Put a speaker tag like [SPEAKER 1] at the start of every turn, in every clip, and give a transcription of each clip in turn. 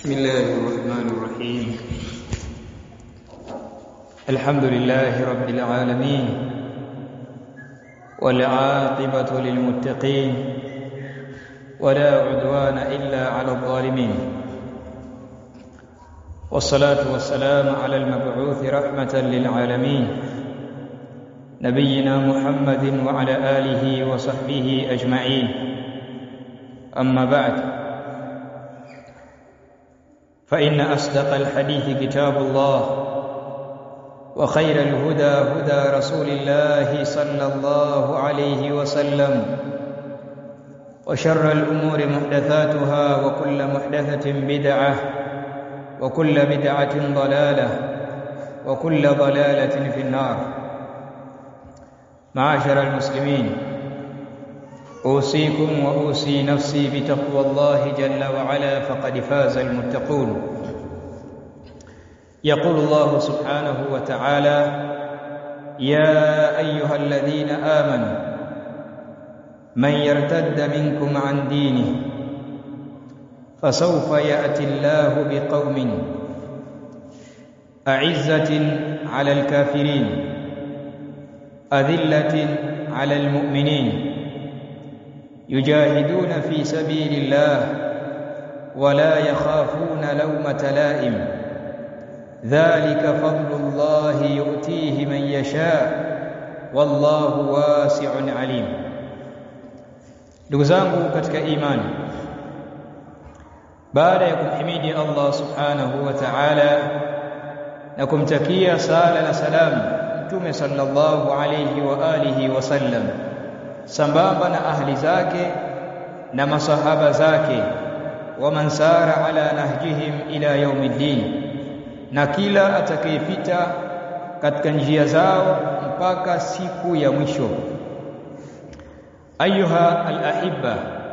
[SPEAKER 1] بسم الله الرحمن الرحيم الحمد لله رب العالمين والعاقبة للمتقين ولا عدوان إلا على الظالمين والصلاة والسلام على المبعوث رحمة للعالمين نبينا محمد وعلى آله وصحبه أجمعين أما بعد فإن أصدق الحديث كتاب الله وخير الهدى هدى رسول الله صلى الله عليه وسلم وشر الأمور محدثاتها وكل محدثة بدعة وكل بدعة ضلالة وكل ضلالة في النار معاشر المسلمين أوصيكم وأوصي نفسي بتقوى الله جل وعلا فقد فاز المتقون يقول الله سبحانه وتعالى يا أيها الذين آمنوا من يرتد منكم عن دينه فسوف يأتي الله بقوم أعزة على الكافرين أذلة على المؤمنين يجاهدون في سبيل الله ولا يخافون لومة لائم ذلك فضل الله يؤتيه من يشاء والله واسع عليم ndugu zangu katika imani baada ya kumhimidi Allah subhanahu wa ta'ala na kumtakia sala na salamu mtume sallallahu alayhi wa alihi wasallam sambamba na ahli zake na masahaba zake wa man sara ala nahjihim ila yaumiddin na kila atakayepita katika njia zao mpaka siku ya mwisho ayuha alahibba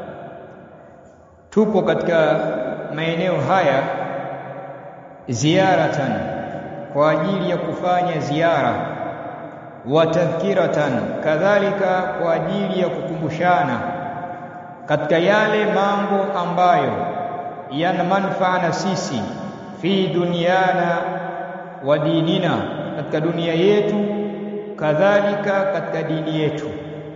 [SPEAKER 1] tupo katika maeneo haya ziaratan kwa ajili ya kufanya ziara wa tadhkiratan kadhalika kwa ajili ya kukumbushana katika yale mambo ambayo yana manufaa na sisi fi duniana wa dinina katika dunia yetu kadhalika katika dini yetu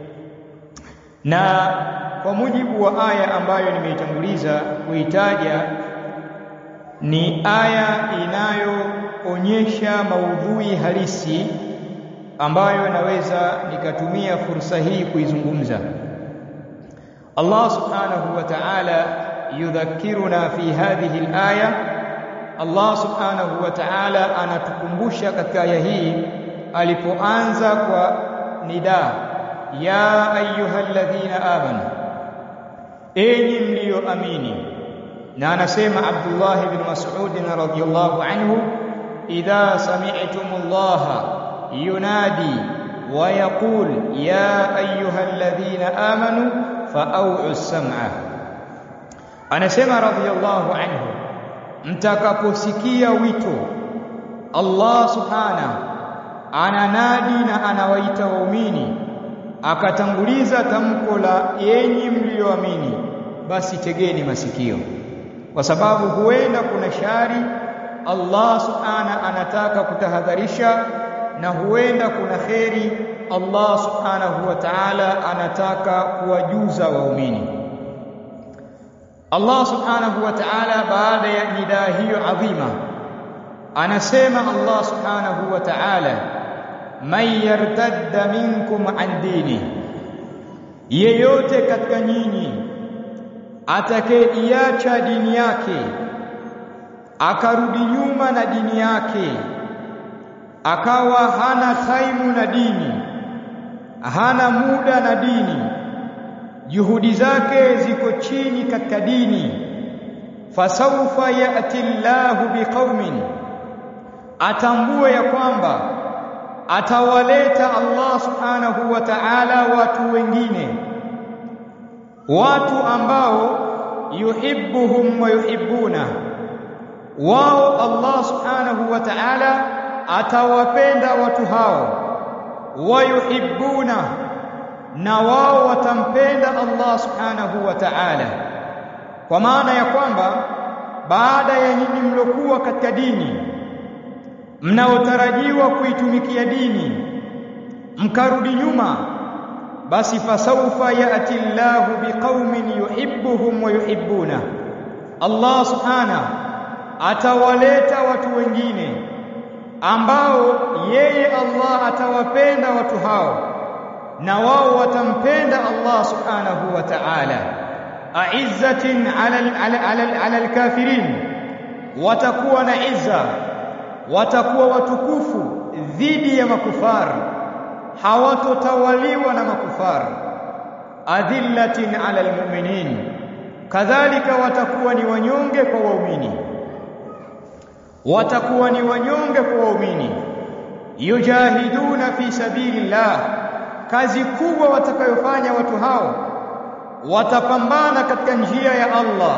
[SPEAKER 1] na kwa mujibu wa aya ambayo nimeitanguliza kuitaja ni aya inayoonyesha maudhui halisi ambayo naweza nikatumia fursa hii kuizungumza Allah subhanahu wa ta'ala yudhakkiruna fi hadhihi al-aya Allah subhanahu wa ta'ala anatukumbusha katika aya hii alipoanza kwa nida ya ayyuhalladhina amanu enyi mlioamini na anasema Abdullah ibn Mas'ud radhiyallahu anhu idha sami'tumullaha ينادي ويقول يا أيها الذين آمنوا فأوعوا السمع anasema radhiyallahu anhu mtakaposikia wito Allah subhana ananadi na anawaita waumini akatanguliza tamko la yenyi mlioamini basi tegeni masikio kwa sababu huenda kuna shari Allah subhana anataka kutahadharisha na huenda kuna kheri Allah subhanahu wa ta'ala anataka kuwajuza waumini Allah subhanahu wa ta'ala baada ya nidaa hiyo adhima anasema Allah subhanahu wa ta'ala man yartadda minkum an dini yeyote katika nyinyi atakayeiacha dini yake akarudi nyuma na dini yake akawa hana taimu na dini hana muda na dini juhudi zake ziko chini katika dini fasaufa yati llahu biqaumin atambue ya kwamba atawaleta Allah subhanahu wa ta'ala watu wengine watu ambao yuhibbuhum wa yuhibbuna wao Allah subhanahu wa ta'ala atawapenda watu hao wayuhibbuna na wao watampenda Allah subhanahu wa ta'ala kwa maana ya kwamba baada ya nyinyi mlokuwa katika dini mnaotarajiwa kuitumikia dini mkarudi nyuma basi fasawfa yati Allahu biqaumin yuhibbuhum wa yuhibbuna Allah subhana atawaleta watu wengine ambao yeye Allah atawapenda watu hao na wao watampenda Allah subhanahu wa ta'ala a'izzatin 'ala ala, ala, ala al-kafirin watakuwa na izza watakuwa watukufu dhidi ya makufar hawatotawaliwa na makufar adhillatin 'ala al-mu'minin kadhalika watakuwa ni wanyonge kwa waumini watakuwa ni wanyonge kwa waumini yujahiduna fi sabilillah kazi kubwa watakayofanya watu hao watapambana katika njia ya Allah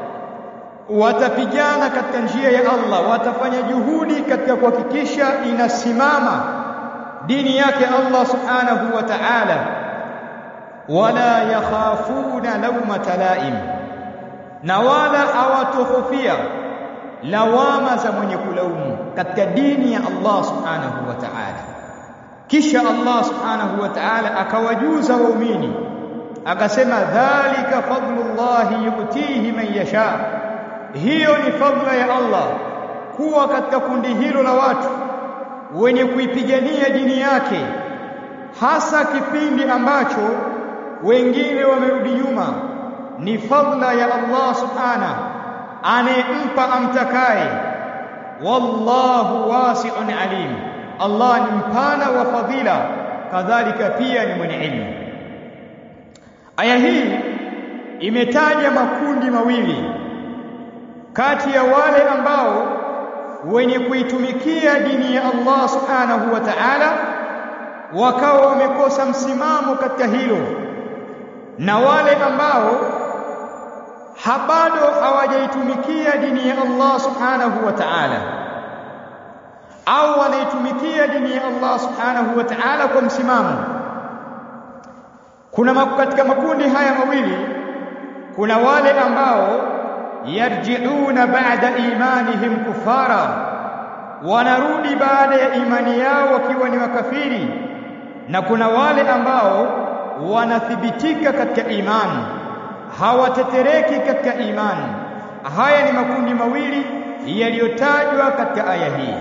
[SPEAKER 1] watapigana katika njia ya Allah watafanya juhudi katika kuhakikisha inasimama dini yake Allah subhanahu wa ta'ala wala yakhafuna lawmata laim na wala hawatohofia lawama za mwenye kulaumu katika dini ya Allah subhanahu wa ta'ala kisha Allah subhanahu wa ta'ala akawajuza waumini akasema dhalika fadlullahi yutihi man yasha hiyo ni fadla ya Allah kuwa katika kundi hilo la watu wenye kuipigania dini yake hasa kipindi ambacho wengine wamerudi nyuma ni fadla ya Allah subhanahu anayempa amtakaye wallahu wasi'un alim Allah ni mpana wa fadhila kadhalika pia ni mwenye ilmu aya hii imetaja makundi mawili kati ya wale ambao wenye kuitumikia dini ya Allah subhanahu wa ta'ala wakawa wamekosa msimamo katika hilo na wale ambao bado hawajaitumikia dini ya Allah subhanahu wa ta'ala au wanaitumikia dini ya Allah subhanahu wa ta'ala kwa msimamo kuna katika makundi haya mawili kuna wale ambao yarji'una ba'da imanihim kufara wanarudi baada ya imani yao wakiwa ni wakafiri na kuna wale ambao wanathibitika katika imani hawatetereki katika imani haya ni makundi mawili yaliyotajwa katika aya hii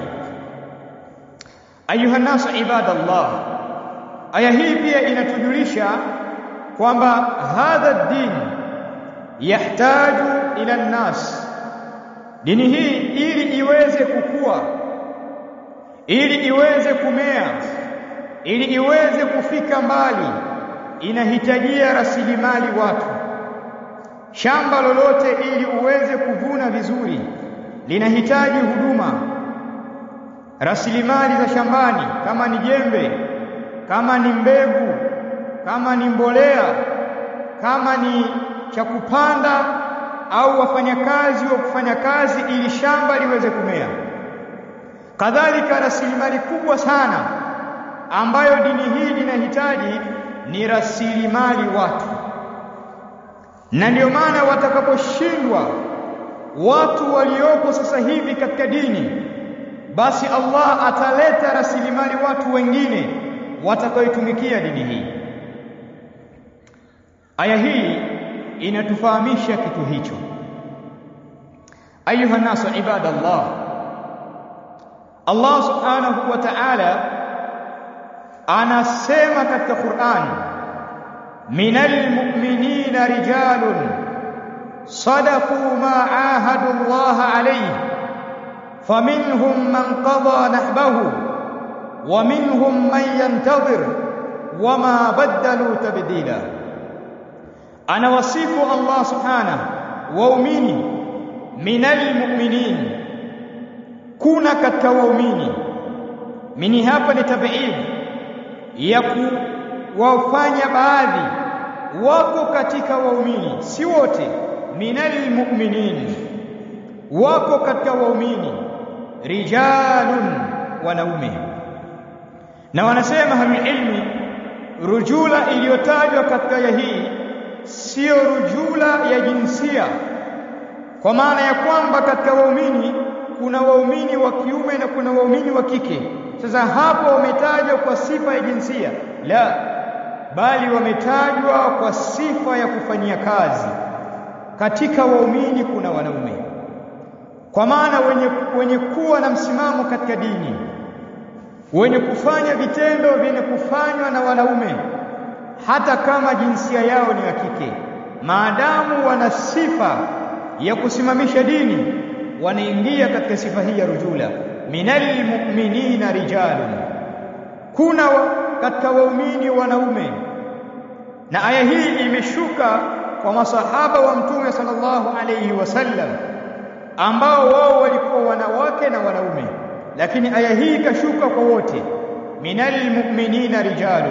[SPEAKER 1] ayuha nasu ibadallah aya hii pia inatujulisha kwamba hadha din yahtaju ila nnas dini hii ili iweze kukua ili iweze kumea ili iweze kufika mbali inahitajia rasilimali watu shamba lolote ili uweze kuvuna vizuri linahitaji huduma rasilimali za shambani kama ni jembe kama ni mbegu kama ni mbolea kama ni cha kupanda au wafanyakazi wa kufanya kazi ili shamba liweze kumea kadhalika rasilimali kubwa sana ambayo dini hii inahitaji ni rasilimali watu na ndio maana watakaposhindwa watu waliopo sasa hivi katika dini basi Allah ataleta rasilimali watu wengine watakaoitumikia dini hii aya hii inatufahamisha kitu hicho ayuha nasu ibadallah Allah subhanahu wa ta'ala anasema katika Qur'an minal mu'minina rijalun sadaqu ma ahadu Allah alayhi faminhum man qada nahbahu wa minhum man yantadhir wama badalu tabdila anawasifu Allah subhanahu waumini minal mu'minin kuna katika waumini mini hapa ni tabiid ya kuwafanya baadhi wako katika waumini si wote minal mu'minin wako katika waumini rijalun wanaume na wanasema halilmi rujula iliyotajwa katika aya hii sio rujula ya jinsia kwa maana ya kwamba katika waumini kuna waumini wa kiume na kuna waumini wa kike sasa hapo wametajwa kwa sifa ya jinsia la bali wametajwa kwa sifa ya kufanyia kazi katika waumini kuna wanaume kwa maana wenye, wenye kuwa na msimamo katika dini wenye kufanya vitendo vyenye kufanywa na wanaume hata kama jinsia yao ni ya kike maadamu wana sifa ya kusimamisha dini wanaingia katika sifa hii ya rujula minal mu'minina rijalun kuna wa, katika waumini wanaume na aya hii imeshuka kwa masahaba wa mtume sallallahu alayhi wasallam ambao wao walikuwa wanawake na wanaume lakini aya hii ikashuka kwa wote minal mu'minina rijalun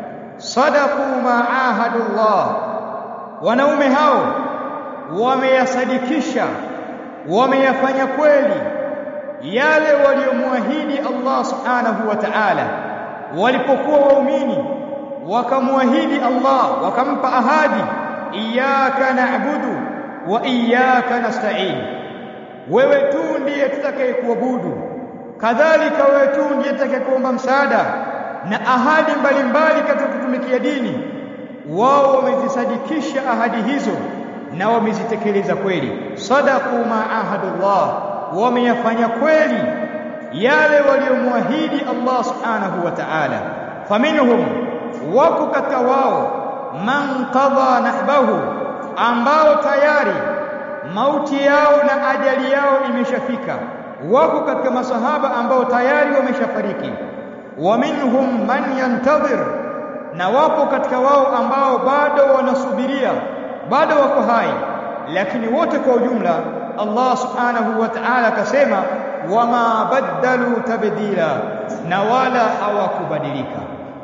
[SPEAKER 1] sadaqu ma ahadu Allah wanaume hao wameyasadikisha wameyafanya kweli yale waliomwahidi Allah subhanahu wa ta'ala walipokuwa waumini wakamwahidi Allah wakampa ahadi iyyaka na'budu wa iyyaka nasta'in wewe tu ndiye tutakayekuabudu kadhalika wewe tu ndiye tutakayekuomba msaada na ahadi mbalimbali katika kutumikia dini wao wamezisadikisha ahadi hizo na wamezitekeleza kweli sadaqu ma ahadullah wameyafanya kweli yale waliomwahidi Allah subhanahu wa ta'ala faminhum wako katika wao man qadha nahbahu ambao tayari mauti yao na ajali yao imeshafika wako katika masahaba ambao tayari wameshafariki wa minhum man yantadhir na wapo katika wao ambao bado wanasubiria bado wako hai lakini wote kwa ujumla Allah subhanahu wa ta'ala akasema wama badalu tabdila na wala hawakubadilika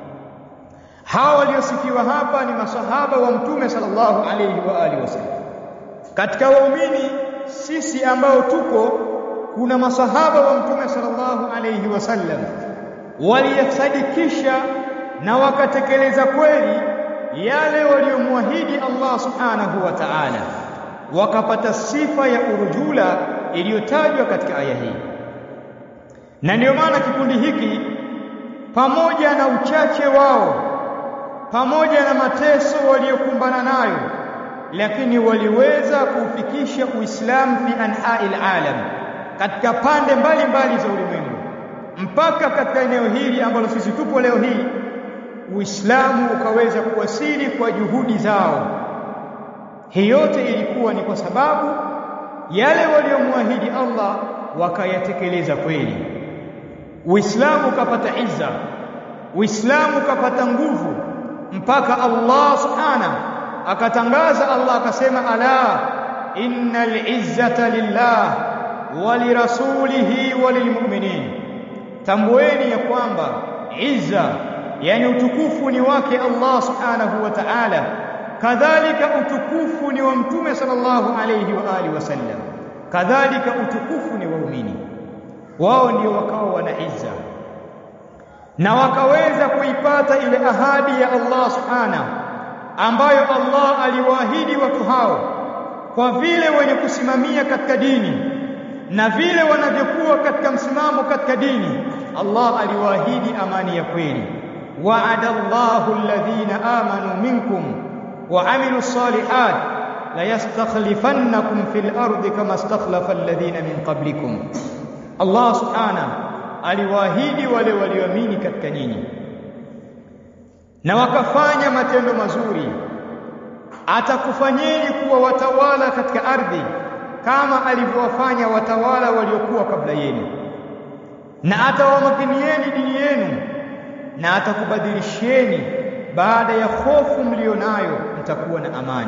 [SPEAKER 1] hawa waliosifiwa hapa ni masahaba wa mtume sallallahu alayhi wa alihi wasallam katika waumini sisi ambao tuko kuna masahaba wa mtume sallallahu alayhi wasallam waliyasadikisha na wakatekeleza kweli yale waliomwahidi Allah subhanahu wa ta'ala wakapata sifa ya urujula iliyotajwa katika aya hii na ndiyo maana kikundi hiki pamoja na uchache wao pamoja na mateso waliokumbana nayo lakini waliweza kuufikisha Uislamu fi anha'il alam katika pande mbalimbali mbali za ulimwengu mpaka katika eneo hili ambalo sisi tupo leo hii Uislamu ukaweza kuwasili kwa juhudi zao. Hii yote ilikuwa ni kwa sababu yale waliomwahidi Allah wakayatekeleza kweli. Uislamu ukapata izza, Uislamu ukapata nguvu mpaka Allah subhanahu akatangaza, Allah akasema, ala innal izzata lillah wa lirasulihi wa lilmu'minin, tambueni ya kwamba izza yani utukufu ni wake Allah subhanahu wa ta'ala kadhalika utukufu ni wa mtume sallallahu alayhi wa alihi wasallam kadhalika utukufu ni waumini wao ndio wakawa wana izza na wakaweza kuipata ile ahadi ya Allah subhanahu ambayo Allah aliwaahidi watu hao kwa vile wenye kusimamia katika dini na vile wanavyokuwa katika msimamo katika dini Allah aliwaahidi amani ya kweli وعد الله الذين آمنوا منكم وعملوا الصالحات ليستخلفنكم في الأرض كما استخلف الذين من قبلكم الله سبحانه aliwaahidi wale walioamini katika nyinyi na wakafanya matendo mazuri atakufanyeni kuwa watawala katika ardhi kama alivyowafanya watawala waliokuwa kabla yenu na atawamakinieni dini yenu na atakubadilishieni baada ya hofu mlionayo mtakuwa na amani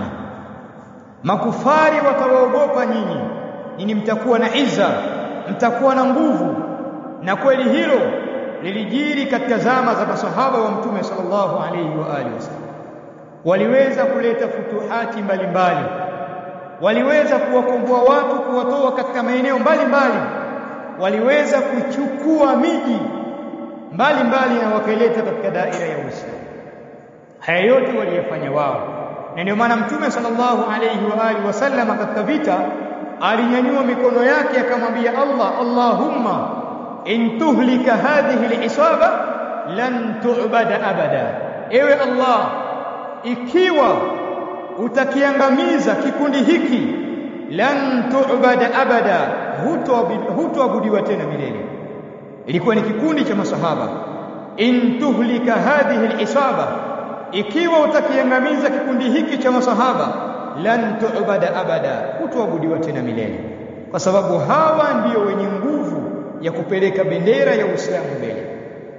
[SPEAKER 1] makufari watawaogopa nyinyi nyinyi mtakuwa na izza mtakuwa na nguvu na kweli hilo lilijiri katika zama za masahaba wa mtume sallallahu alayhi wa alihi wasallam waliweza kuleta futuhati mbalimbali waliweza kuwakomboa watu kuwatoa katika maeneo mbalimbali waliweza kuchukua miji mbalimbali na wakaileta katika daira ya Uislamu haya yote waliyafanya wao na ndio maana mtume sallallahu alayhi wa alihi wasallam katika vita alinyanyua mikono yake akamwambia Allah Allahumma in tuhlika hadhihi al-isaba lan tu'bada abada ewe Allah ikiwa utakiangamiza kikundi hiki lan tu'bada abada hutoabudiwa tena milele ilikuwa ni kikundi cha masahaba in tuhlika hadhihi al-isaba ikiwa utakiangamiza kikundi hiki cha masahaba lan tu'bada abada hutoabudiwa tena milele kwa sababu hawa ndio wenye nguvu ya kupeleka bendera ya Uislamu mbele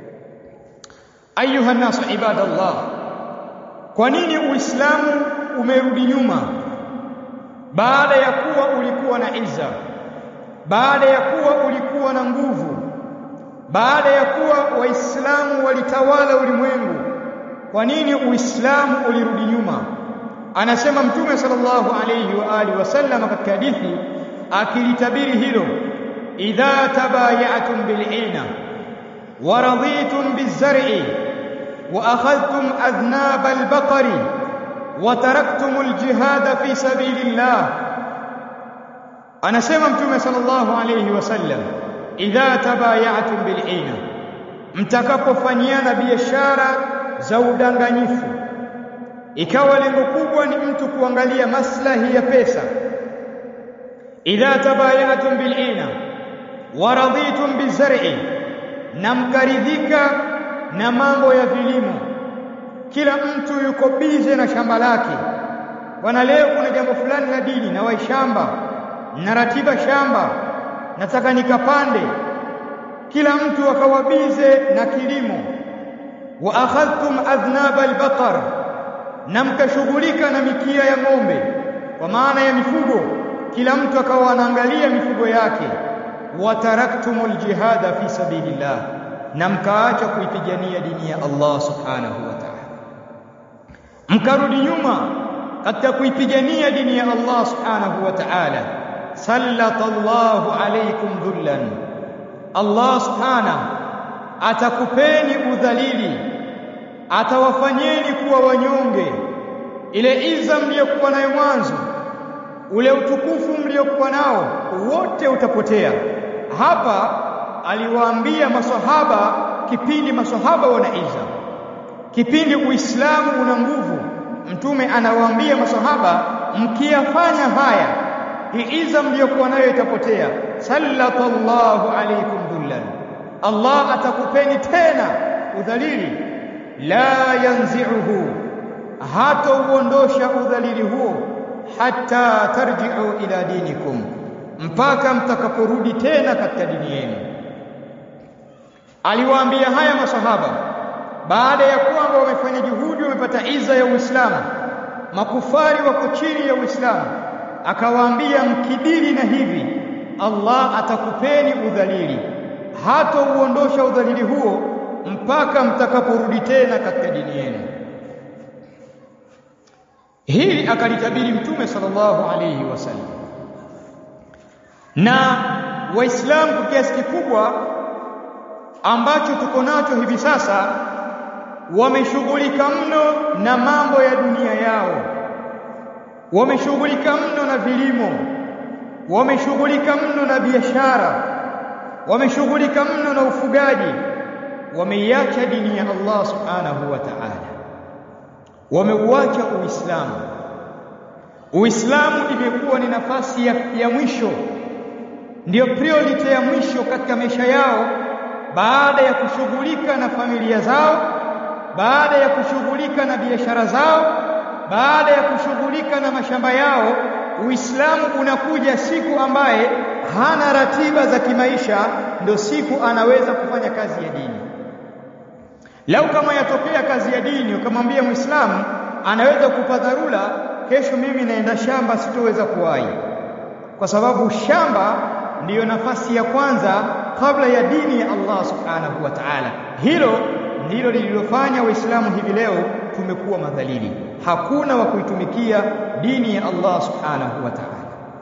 [SPEAKER 1] ayuha nasu ibadallah kwa nini Uislamu umerudi nyuma baada ya kuwa ulikuwa na izza baada ya kuwa ulikuwa na nguvu baada ya kuwa waislamu walitawala ulimwengu kwa nini uislamu ulirudi nyuma anasema mtume sallallahu alayhi wa alihi wasallam katika hadithi akilitabiri hilo idha tabayatum bil'ina wa raditum bizar'i wa akhadhtum adhnab albaqari wa taraktum aljihad fi sabilillah anasema mtume sallallahu alayhi wasallam idha tabayatum bil'ina mtakapofanyiana biashara za udanganyifu ikawa lengo kubwa ni mtu kuangalia maslahi ya pesa idha tabayatum bil'ina wa raditum bizar'i na mkaridhika na mambo ya vilimo kila mtu yuko bize na shamba lake bwana leo kuna jambo fulani la dini na waishamba na ratiba shamba nataka nikapande kila mtu akawabize na kilimo wa akhadhtum adhnab albaqar na mkashughulika na mikia ya ng'ombe kwa maana ya mifugo kila mtu akawa anaangalia mifugo yake wa taraktumul jihada fi sabilillah na mkaacha kuipigania dini ya Allah subhanahu wa ta'ala mkarudi nyuma katika kuipigania dini ya Allah subhanahu wa ta'ala sallatallahu alaykum dhullan Allah subhanahu atakupeni udhalili atawafanyeni kuwa wanyonge ile iza mliyokuwa nayo mwanzo ule utukufu mliokuwa nao wote utapotea hapa aliwaambia maswahaba kipindi maswahaba wana iza kipindi uislamu una nguvu mtume anawaambia maswahaba mkiyafanya haya hii iza mliyokuwa nayo itapotea sallatallahu alaykum dhullan Allah atakupeni tena udhalili la yanzi'uhu hata uondosha udhalili huo hatta tarji'u ila dinikum mpaka mtakaporudi tena katika dini yenu aliwaambia haya masahaba baada ya kwamba wamefanya juhudi wamepata iza ya Uislamu makufari wako chini ya Uislamu akawaambia mkidili na hivi Allah atakupeni udhalili hata uondosha udhalili huo mpaka mtakaporudi tena katika dini yenu hili akalitabiri mtume sallallahu alayhi wasallam na waislamu kwa kiasi kikubwa ambacho tuko nacho hivi sasa wameshughulika mno na mambo ya dunia yao wameshughulika mno na vilimo wameshughulika mno na biashara wameshughulika mno na ufugaji wameiacha dini ya Allah subhanahu wa ta'ala wameuacha uislamu uislamu imekuwa ni nafasi ya, ya mwisho ndiyo priority ya mwisho katika maisha yao baada ya kushughulika na familia zao baada ya kushughulika na biashara zao baada ya kushughulika na mashamba yao uislamu unakuja siku ambaye hana ratiba za kimaisha ndio siku anaweza kufanya kazi ya dini lau kama yatokea kazi ya dini ukamwambia muislamu anaweza kupa dharura kesho mimi naenda shamba sitoweza kuwahi kwa sababu shamba ndiyo nafasi ya kwanza kabla ya dini ya Allah subhanahu wa ta'ala hilo ndilo lililofanya waislamu hivi leo tumekuwa madhalili hakuna wa kuitumikia dini ya Allah subhanahu wa ta'ala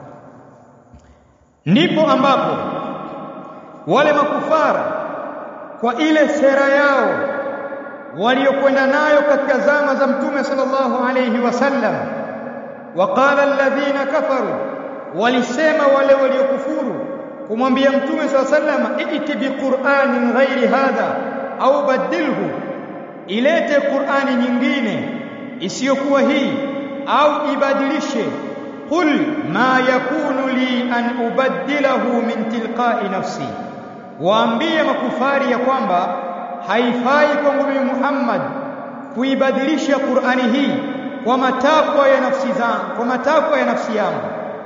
[SPEAKER 1] ndipo ambapo wale makufara kwa ile sera yao waliokwenda nayo katika zama za mtume sallallahu alayhi wasallam وقال الذين كفروا walisema wale waliokufuru kumwambia mtume swalla sallam iti biqur'anin ghairi hadha au badilhu ilete Qur'ani nyingine isiyokuwa hii au ibadilishe qul ma yakunu li an ubaddilahu min tilqa'i nafsi waambie makufari ya kwamba haifai kwangu mimi Muhammad kuibadilisha Qur'ani hii kwa matakwa ya nafsi zangu kwa matakwa ya nafsi yangu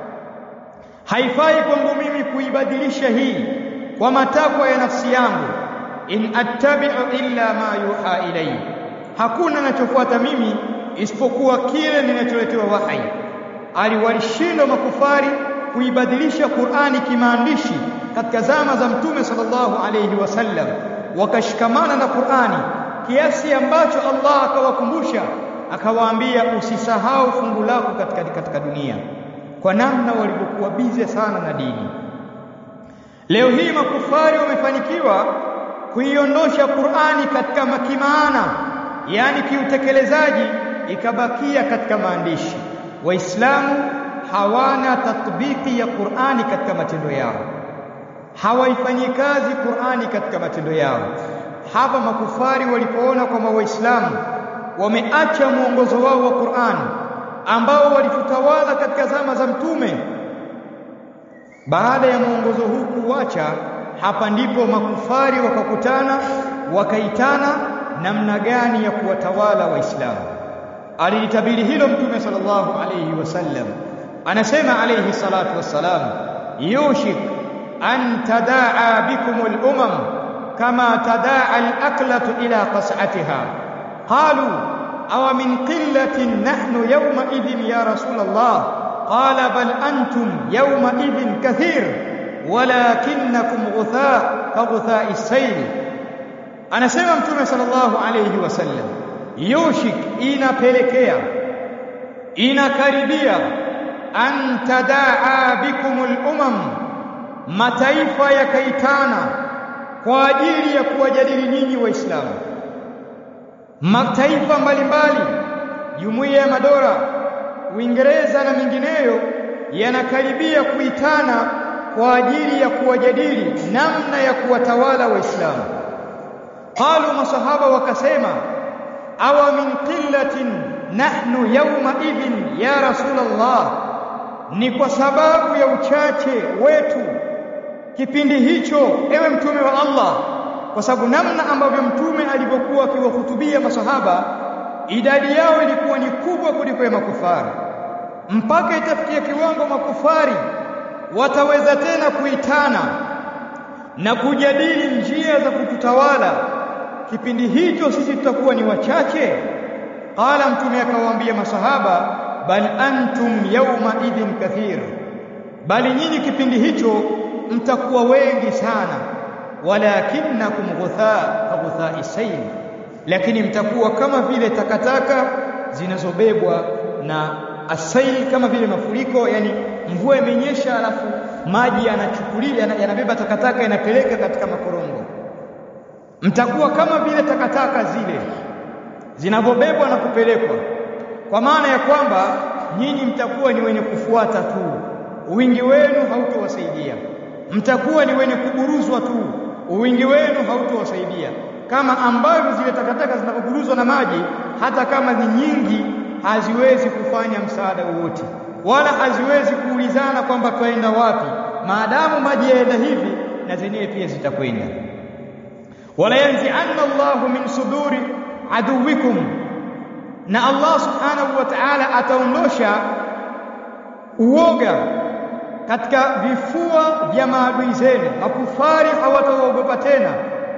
[SPEAKER 1] haifai kwangu mimi kuibadilisha hii kwa matakwa ya nafsi yangu in attabi'u illa ma yuha ilayhi hakuna ninachofuata mimi isipokuwa kile ninacholetewa wahi aliwalishinda makufari kuibadilisha Qur'ani kimaandishi katika zama za mtume sallallahu alayhi wasallam wakashikamana na Qur'ani kiasi ambacho Allah akawakumbusha akawaambia usisahau fungu lako katika, katika dunia kwa namna walivyokuwa bize sana na dini leo hii makufari wamefanikiwa kuiondosha Qur'ani katika makimaana yani kiutekelezaji ikabakia katika maandishi waislamu hawana tatbiki ya Qur'ani katika matendo yao hawaifanyi kazi Qur'ani katika matendo yao hapa makufari walipoona kwamba waislamu wameacha mwongozo wao wa Qur'ani ambao walitutawala katika zama za mtume baada ya mwongozo huu kuacha hapa ndipo makufari wakakutana wakaitana namna gani ya kuwatawala waislamu alilitabiri hilo mtume sallallahu alayhi wasallam anasema alayhi salatu wassalam yushik an tadaa bikum al-umam kama tadaa al-aklatu ila qas'atiha qalu aw min qillatin nahnu yawma idhin ya rasul Allah qala bal antum yawma idhin kathir walakinnakum ghutha ka ghutha'i as-sayl anasema mtume sallallahu alayhi wasallam yushik inapelekea inakaribia an tadaa bikumul umam mataifa yakaitana kwa ajili ya kuwajadili nyinyi waislamu mataifa mbalimbali jumuiya ya madola uingereza na mingineyo yanakaribia kuitana kwa ajili ya kuwajadili namna ya kuwatawala waislamu qalu masahaba wakasema awa min qillatin nahnu yawma idhin ya rasulullah ni kwa sababu ya uchache wetu kipindi hicho ewe mtume wa Allah kwa sababu namna ambavyo mtume alivyokuwa akiwahutubia masahaba idadi yao ilikuwa ni kubwa kuliko ya makufari mpaka itafikia kiwango makufari wataweza tena kuitana na kujadili njia za kututawala kipindi hicho sisi tutakuwa ni wachache qala mtume akawaambia masahaba bal antum yawma idhin kathir bali nyinyi kipindi hicho mtakuwa wengi sana walakinnakum ghutha ka ghuthai sayl lakini mtakuwa kama vile takataka zinazobebwa na asail kama vile mafuriko yani mvua imenyesha alafu maji yanachukulia yanabeba takataka yanapeleka katika makorongo mtakuwa kama vile takataka zile zinavyobebwa na kupelekwa kwa maana ya kwamba nyinyi mtakuwa ni wenye kufuata tu wingi wenu hautowasaidia mtakuwa ni wenye kuburuzwa tu wingi wenu hautowasaidia kama ambavyo zile takataka zinavyoburuzwa na maji hata kama ni nyingi haziwezi kufanya msaada wowote wala haziwezi kuulizana kwamba twaenda wapi maadamu maji yaenda hivi na zenyewe pia zitakwenda wala yanzi'anna Allahu min suduri aduwikum na Allah subhanahu wa ta'ala ataondosha uoga katika vifua vya maadui zenu makufari hawataogopa tena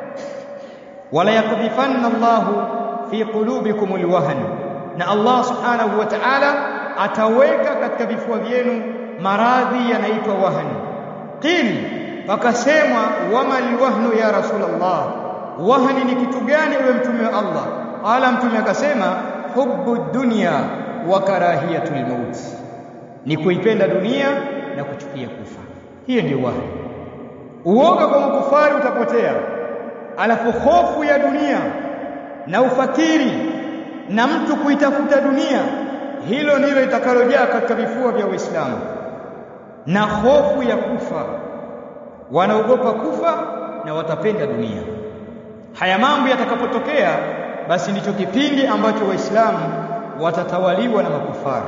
[SPEAKER 1] wala yakdhifanna Allahu fi qulubikum alwahn na Allah subhanahu wa ta'ala ataweka katika vifua vyenu maradhi yanaitwa wahn qil pakasemwa wama liwahnu ya rasulullah wahni ni kitu gani ewe mtume wa Allah ala mtume akasema hubbu dunya wa karahiyatul maut ni kuipenda dunia na kuchukia kufa hiyo ndio wahni uoga kwa makufari utapotea alafu hofu ya dunia na ufakiri na mtu kuitafuta dunia hilo ndilo litakalojaa katika vifua vya Uislamu na hofu ya kufa wanaogopa kufa na watapenda dunia haya mambo yatakapotokea basi ndicho kipindi ambacho waislamu watatawaliwa na makufara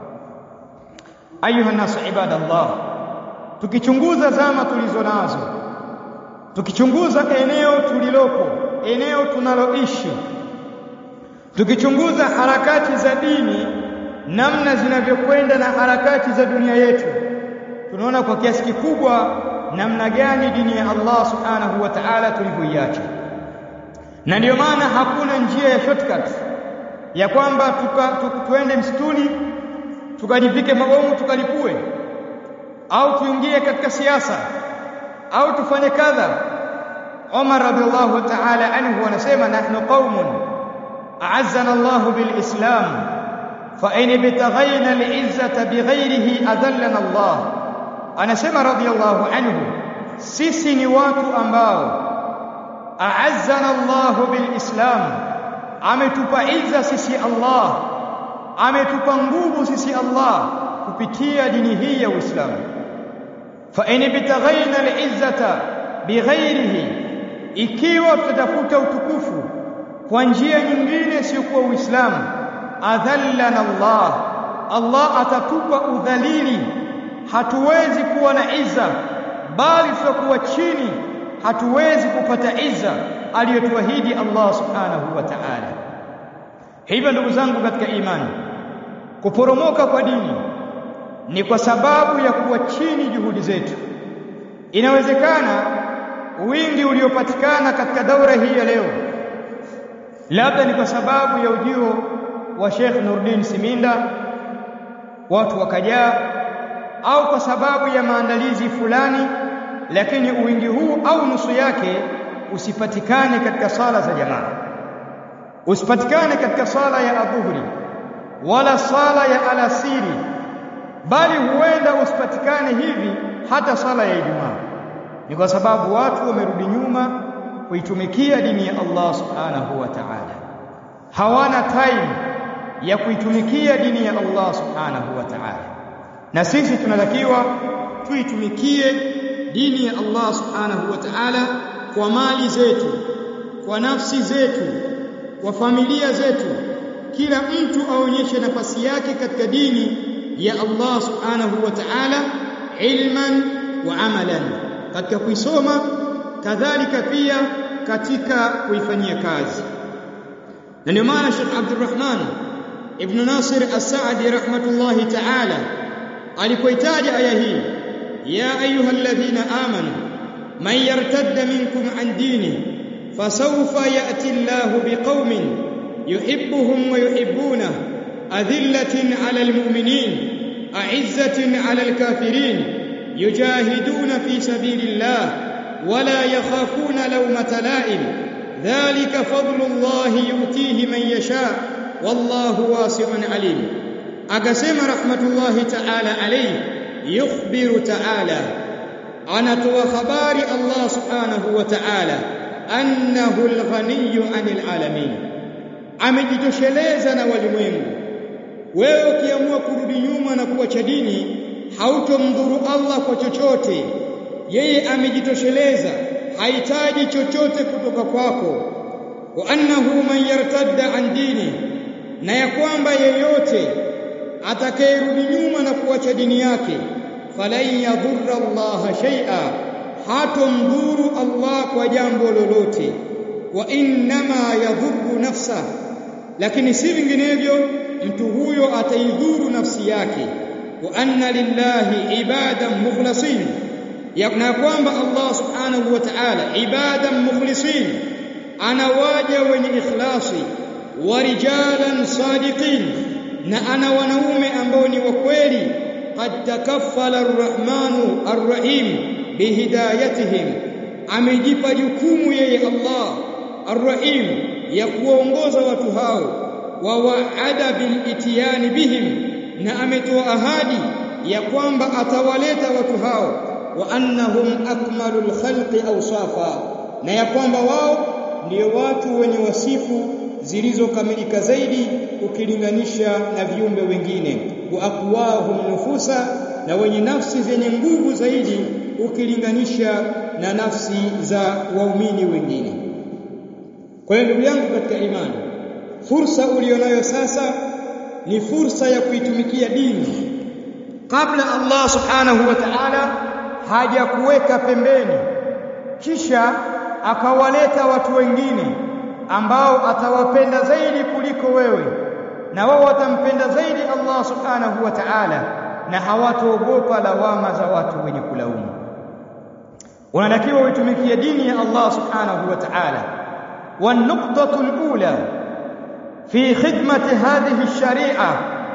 [SPEAKER 1] ayuha nasu ibadallah tukichunguza zama tulizo nazo tukichunguza eneo tulilopo eneo tunaloishi tukichunguza harakati za dini namna zinavyokwenda na harakati za dunia yetu tunaona kwa kiasi kikubwa namna gani dini ya Allah subhanahu wa ta'ala tulivyoiacha na ndiyo maana hakuna njia ya shortcut ya kwamba tuka, tu, tuende msituni tukajivike mabomu tukalipue au tuingie katika siasa au tufanye kadha Umar radhiallahu ta'ala anhu anasema nahnu qaumun a'azzana Allah bil Islam fa in bitaghayna al izzata bighayrihi adallana Allah anasema radhiallahu anhu sisi ni watu ambao a'azzana Allah bil Islam ametupa izza sisi Allah ametupa nguvu sisi Allah kupitia dini hii ya Uislamu fa in bitaghayna al-izzata bighayrihi ikiwa tutatafuta utukufu kwa njia nyingine sio kwa Uislamu adhallana Allah Allah atatupa udhalili hatuwezi kuwa na izza bali tutakuwa chini hatuwezi kupata izza aliyotuahidi Allah subhanahu wa ta'ala hivyo ndugu zangu katika imani kuporomoka kwa dini ni kwa sababu ya kuwa chini juhudi zetu inawezekana wingi uliopatikana katika daura hii ya leo labda ni kwa sababu ya ujio wa Sheikh Nurdin Siminda watu wakajaa au kwa sababu ya maandalizi fulani lakini uwingi huu au nusu yake usipatikane katika sala za jamaa usipatikane katika sala ya adhuhuri wala sala ya alasiri bali huenda usipatikane hivi hata sala ya Ijumaa ni kwa sababu watu wamerudi nyuma kuitumikia dini ya Allah subhanahu wa ta'ala hawana time ya kuitumikia dini ya Allah subhanahu wa ta'ala na sisi tunatakiwa tuitumikie dini ya Allah subhanahu wa ta'ala kwa mali zetu kwa nafsi zetu kwa familia zetu kila mtu aonyeshe nafasi yake katika dini ya Allah subhanahu wa ta'ala ilman wa amalan katika kuisoma kadhalika pia katika kuifanyia kazi na ndio maana Sheikh Abdurrahman Ibn Nasir As-Sa'di rahmatullahi ta'ala alipoitaja aya hii ya ayyuhalladhina amanu man yartadda minkum an dini fasawfa ya'ti Allahu biqaumin yuhibbuhum wa yuhibbunah أذلة على المؤمنين أعزة على الكافرين يجاهدون في سبيل الله ولا يخافون لومة لائم ذلك فضل الله يؤتيه من يشاء والله واسع عليم أقسم رحمة الله تعالى عليه يخبر تعالى أنا خبار الله سبحانه وتعالى أنه الغني عن العالمين amejitosheleza na walimwengu wewe ukiamua kurudi nyuma na kuacha dini hautomdhuru Allah kwa chochote yeye amejitosheleza hahitaji chochote kutoka kwako wa annahu man yartadda an dini na ya kwamba yeyote atakayerudi nyuma na kuacha dini yake falan yadhurra Allah shay'a hatomdhuru Allah kwa jambo lolote wa innama yadhurru nafsa lakini si vinginevyo mtu huyo ataidhuru nafsi yake wa anna lillahi ibadan mukhlasin na kwamba Allah subhanahu wa ta'ala ibadan mukhlisin ana waja wenye ikhlasi wa rijalan sadiqin na ana wanaume ambao ni wa kweli qad takaffala arrahmanu arrahim bihidayatihim amejipa jukumu yeye Allah arrahim ya kuwaongoza watu hao wa waada bil itiyani bihim na ametoa ahadi ya kwamba atawaleta watu hao wa annahum akmalul khalqi awsafa na ya kwamba wao ndio watu wenye wasifu zilizokamilika zaidi ukilinganisha na viumbe wengine wa aqwahum nufusa na wenye nafsi zenye nguvu zaidi ukilinganisha na nafsi za waumini wengine. Kwa hiyo ndugu yangu katika imani, fursa ulionayo sasa ni fursa ya kuitumikia dini kabla Allah subhanahu wa ta'ala hajakuweka pembeni, kisha akawaleta watu wengine ambao atawapenda zaidi kuliko wewe, na wao watampenda zaidi Allah subhanahu wa ta'ala, na hawatoogopa lawama za watu wenye kulaumu. Unatakiwa uitumikie dini ya Allah subhanahu wa ta'ala. والنقطة الأولى في خدمة هذه الشريعة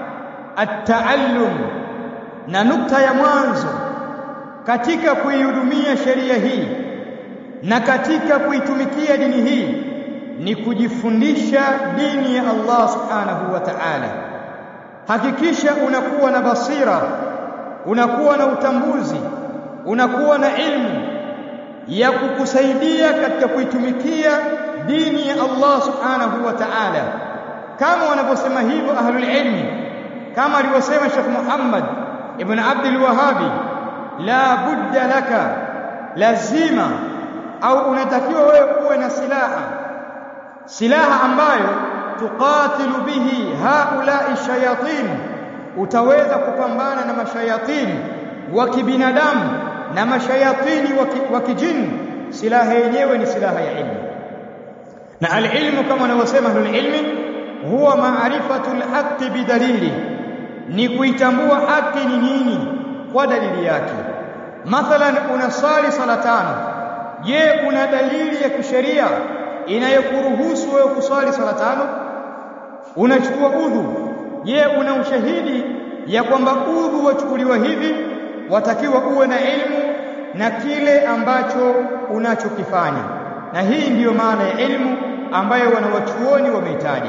[SPEAKER 1] التعلم na nukta ya mwanzo katika kuihudumia sheria hii na katika kuitumikia dini hii ni kujifundisha dini ya Allah subhanahu wa ta'ala. Hakikisha unakuwa na basira, unakuwa na utambuzi, unakuwa na ilmu ya kukusaidia katika kuitumikia dini ya Allah subhanahu wa ta'ala, kama wanavyosema hivyo ahlul ilmi, kama alivyosema Sheikh Muhammad ibn Abdul Wahhabi, la budda laka, lazima au unatakiwa wewe uwe na silaha, silaha ambayo tuqatilu bihi haulai shayatin, utaweza kupambana na mashayatini wa kibinadamu na mashayatini wa kijini. Silaha yenyewe ni silaha ya ilmu, na alilmu kama wanavyosema ahlulilmi huwa maarifatu lhaqi bidalili, ni kuitambua haki ni nini kwa dalili yake. Mathalan, unasali sala tano. Je, una dalili ya kisheria inayokuruhusu wewe kuswali sala tano? Unachukua udhu. Je, una ushahidi ya kwamba udhu wachukuliwa hivi? Watakiwa uwe na ilmu na kile ambacho unachokifanya, na hii ndiyo maana ya elimu ambayo wanawachuoni wameitaja.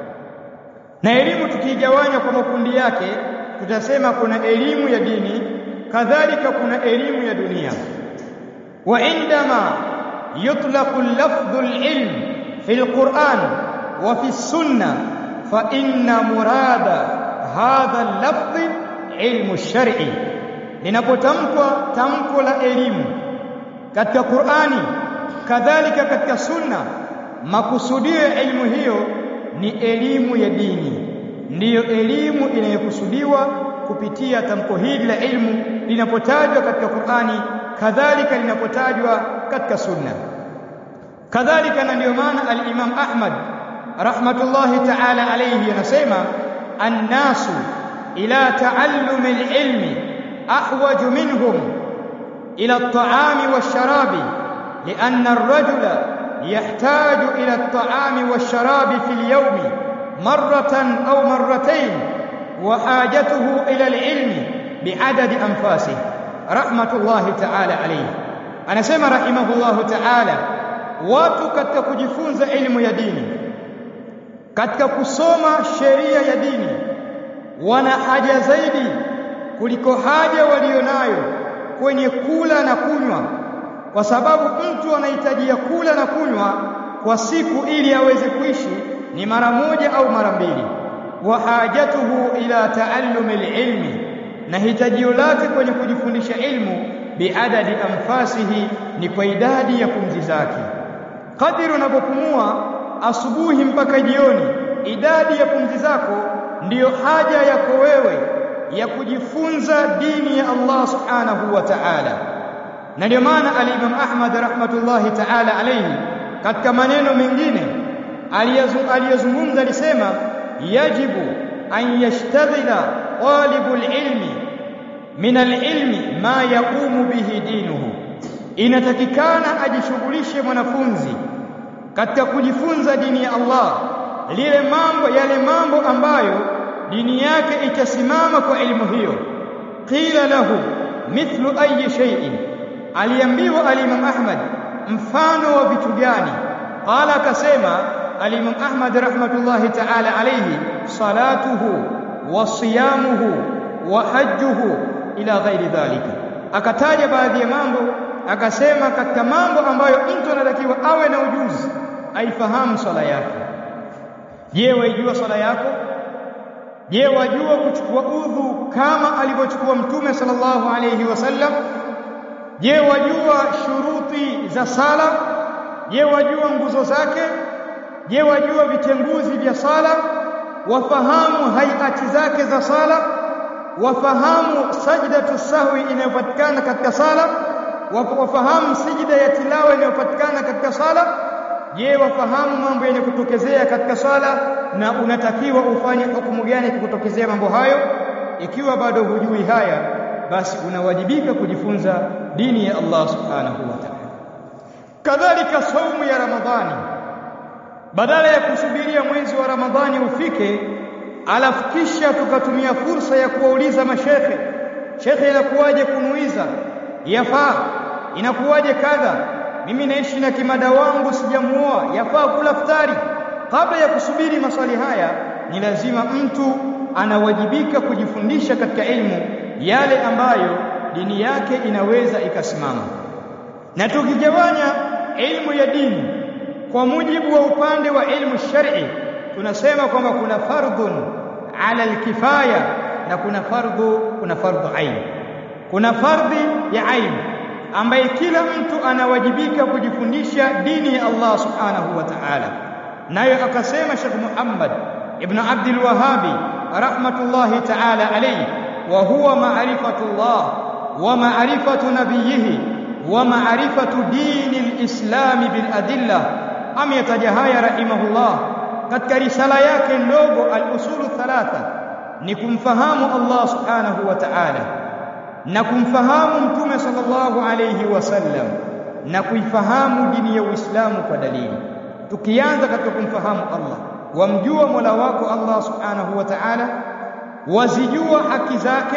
[SPEAKER 1] Na elimu tukiigawanya kwa makundi yake, tutasema kuna elimu ya dini, kadhalika kuna elimu ya dunia. wa indama yutlaqu lafdhu lilm fi lquran wa fi sunna fa inna murada hadha llafdhi ilmu shar'i linapotamkwa tamko la elimu katika Qur'ani kadhalika katika Sunna, makusudio ya elimu hiyo ni elimu ya dini, ndiyo elimu inayokusudiwa kupitia tamko hili la elimu linapotajwa katika Qur'ani, kadhalika linapotajwa katika Sunna. Kadhalika, na ndiyo maana al-Imam Ahmad rahmatullahi ta'ala alayhi anasema annasu ila taallumi al-ilmi أحوج منهم إلى الطعام والشراب لأن الرجل يحتاج إلى الطعام والشراب في اليوم مرة أو مرتين وحاجته إلى العلم بعدد أنفاسه رحمة الله تعالى عليه أنا سمع رحمه الله تعالى watu katika kujifunza elimu ya dini katika kusoma sheria ya dini wana haja zaidi kuliko haja walionayo kwenye kula na kunywa, kwa sababu mtu anahitajia kula na kunywa kwa siku ili aweze kuishi ni mara moja au mara mbili. wa hajatuhu ila taallumi alilmi, na hitajio lake kwenye kujifundisha ilmu biadadi anfasihi, ni kwa idadi ya pumzi zake. Kadiri unapopumua asubuhi mpaka jioni, idadi ya pumzi zako ndiyo haja yako wewe ya kujifunza dini ya Allah subhanahu wa ta'ala. Na ndio maana al-Imam Ahmad rahmatullahi ta'ala alayhi katika maneno mengine aliyozungumza alisema, yajibu an yashtaghila talibul ilmi min al-ilmi ma yaqumu bihi dinuhu, inatakikana ajishughulishe mwanafunzi katika kujifunza dini ya Allah, lile mambo yale mambo ambayo dini yake itasimama kwa elimu hiyo. Qila lahu mithlu ayi shay'in, aliambiwa alimam Ahmad mfano wa vitu gani? Qala, akasema alimam Ahmad rahmatullahi ta'ala alayhi, salatuhu wa siyamuhu wa hajjuhu ila ghairi dhalika. Akataja baadhi ya mambo, akasema katika mambo ambayo mtu anatakiwa awe na ujuzi, aifahamu swala yake. Je, waijua swala yako? Je, wajua kuchukua udhu kama alivyochukua mtume sallallahu alayhi wasallam je wajua shuruti za sala je wajua nguzo zake je wajua vitenguzi vya sala wafahamu hayati zake za sala wafahamu sajdatu sahwi inayopatikana katika sala wafahamu sijida ya tilawa inayopatikana katika sala je wafahamu mambo yenye kutokezea katika sala na unatakiwa ufanye hukumu gani kutokezea mambo hayo ikiwa bado hujui haya basi unawajibika kujifunza dini ya Allah subhanahu wa ta'ala kadhalika saumu ya ramadhani badala ya kusubiria mwezi wa ramadhani ufike alafu kisha tukatumia fursa ya kuwauliza mashekhe shekhe inakuwaje kunuiza yafaa inakuwaje kadha mimi naishi na kimada wangu sijamuoa yafaa kula futari kabla ya kusubiri maswali haya ni lazima mtu anawajibika kujifundisha katika ilmu yale ambayo dini yake inaweza ikasimama na tukigawanya ilmu ya dini kwa mujibu wa upande wa ilmu shar'i tunasema kwamba kuna fardhun ala alkifaya na kuna fardhu kuna fardhu ain kuna fardhi ya ain ambaye kila mtu anawajibika kujifundisha dini ya Allah subhanahu wa ta'ala nayo akasema Sheikh Muhammad ibn Abdul Wahhabi rahmatullahi ta'ala alayhi wa huwa ma'rifatullah wa ma'rifatu nabiyhi wa ma'rifatu dinil islam bil adillah ameyataja haya rahimahullah katika risala yake ndogo al-usulu thalatha ni kumfahamu Allah subhanahu wa ta'ala na kumfahamu mtume sallallahu alayhi wasallam na kuifahamu dini ya Uislamu kwa dalili tukianza katika kumfahamu Allah wamjua Mola wako Allah subhanahu wa ta'ala wazijua haki zake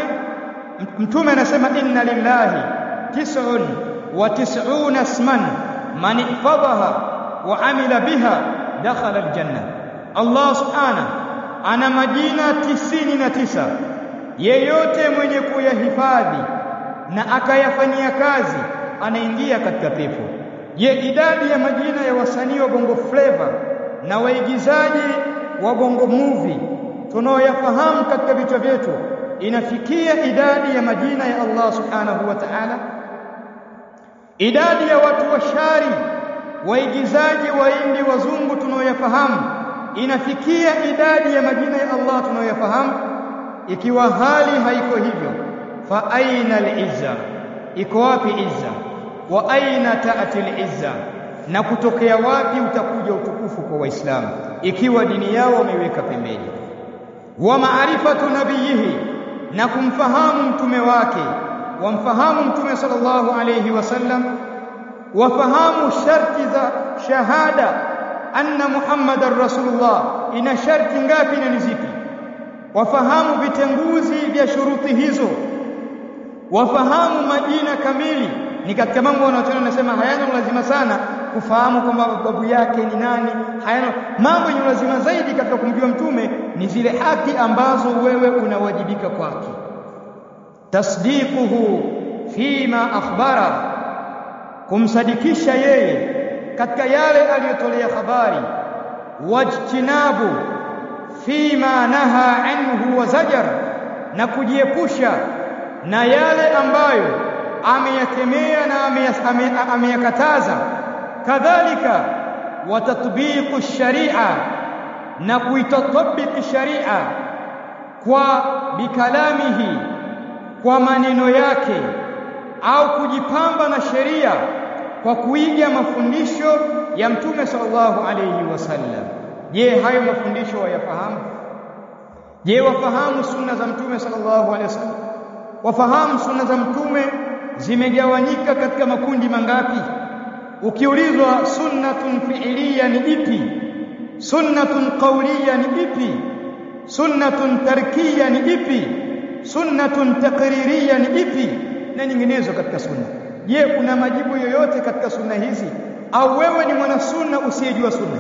[SPEAKER 1] mtume anasema inna lillahi tis'un wa tis'una isman man ihfadhaha wa amila biha dakhala aljanna Allah subhanahu ana majina tisini na tisa yeyote mwenye kuyahifadhi na akayafanyia kazi anaingia katika pepo je idadi ya majina ya wasanii wa bongo flava na waigizaji wa bongo movie tunaoyafahamu katika vichwa vyetu inafikia idadi ya majina ya Allah subhanahu wa ta'ala idadi ya watu wa shari waigizaji waindi wazungu tunaoyafahamu inafikia idadi ya majina ya Allah tunayoyafahamu ikiwa hali haiko hivyo fa aina al-izza iko wapi izza wa aina ta'ati al-izza na kutokea wapi utakuja utukufu kwa waislamu ikiwa dini yao wameweka pembeni wa maarifatu nabiyihi na kumfahamu mtume wake wamfahamu mtume sallallahu alayhi wasallam wafahamu sharti za shahada anna muhammadar rasulullah ina sharti ngapi na ni zipi wafahamu vitenguzi vya shuruti hizo wafahamu majina kamili ni katika mambo wanaochana nasema hayana lazima sana kufahamu kwamba babu yake ni nani hayana mambo yenye lazima zaidi katika kumjua mtume ni zile haki ambazo wewe unawajibika kwake tasdiquhu fima akhbara kumsadikisha yeye katika yale aliyotolea habari wajtinabu fima naha anhu wa zajar na kujiepusha na yale ambayo ameyakemea na ameyakataza kadhalika wa tatbiqu sharia na kuitatabiki sharia kwa bikalamihi kwa maneno yake au kujipamba na sheria kwa kuiga mafundisho ya mtume sallallahu alayhi wasallam je hayo mafundisho wayafahamu je wafahamu sunna za mtume sallallahu alayhi wasallam wafahamu sunna za mtume zimegawanyika katika makundi mangapi ukiulizwa sunnatun fi'liya ni ipi sunnatun qawliya ni ipi sunnatun tarkiya ni ipi sunnatun taqririya ni ipi na nyinginezo katika sunna je kuna majibu yoyote katika sunna hizi au wewe ni mwana sunna usiyejua sunna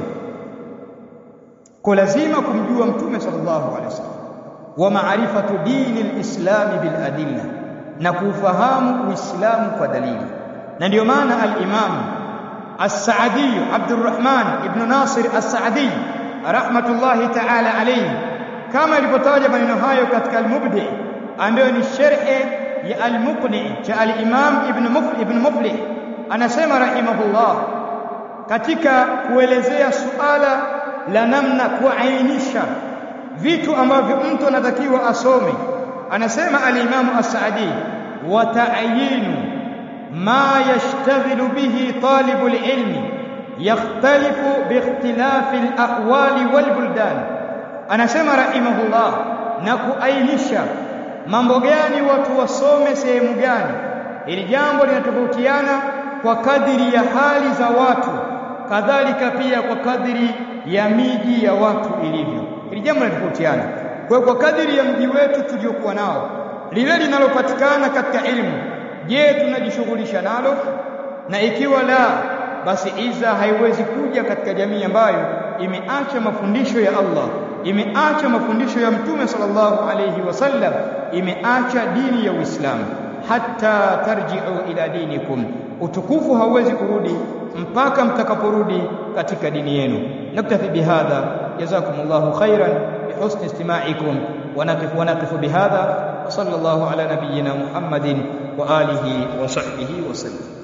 [SPEAKER 1] kwa lazima kumjua mtume sallallahu alaihi wasallam wa maarifatu dini alislam bil adilla na kufahamu uislamu kwa dalili na ndio maana al-imam as-saadi Abdurrahman ibn Nasir as-Saadi rahmatullahi ta'ala alayhi kama ilivyotaja maneno hayo katika al-mubdi ambayo ni sharhi ya al-Muqni cha al-Imam Ibn Muflih Ibn Muflih anasema rahimahullah katika kuelezea suala la namna kuainisha vitu ambavyo mtu anatakiwa asome anasema al-Imam As-Sa'di wa ta'yinu ma yashtaghilu bihi talibu al-ilmi yakhtalifu biikhtilafi al-ahwali wal-buldan anasema rahimahullah na kuainisha mambo gani watu wasome sehemu gani ili jambo linatofautiana kwa kadiri ya hali za watu kadhalika pia kwa kadiri ya miji ya watu ilivyo ili jambo linatofautiana kwa kwa kadiri ya mji wetu tuliokuwa nao lile linalopatikana katika elimu je tunajishughulisha nalo na ikiwa la basi iza haiwezi kuja katika jamii ambayo imeacha mafundisho ya Allah imeacha mafundisho ya mtume sallallahu alayhi wasallam imeacha dini ya Uislamu hatta tarji'u ila dinikum utukufu hauwezi kurudi mpaka mtakaporudi katika dini yenu naktafi bihadha jazakumullahu khairan bihusni istima'ikum wa naqif wa naqif bihadha sallallahu ala nabiyyina muhammadin wa alihi wa sahbihi wa sallam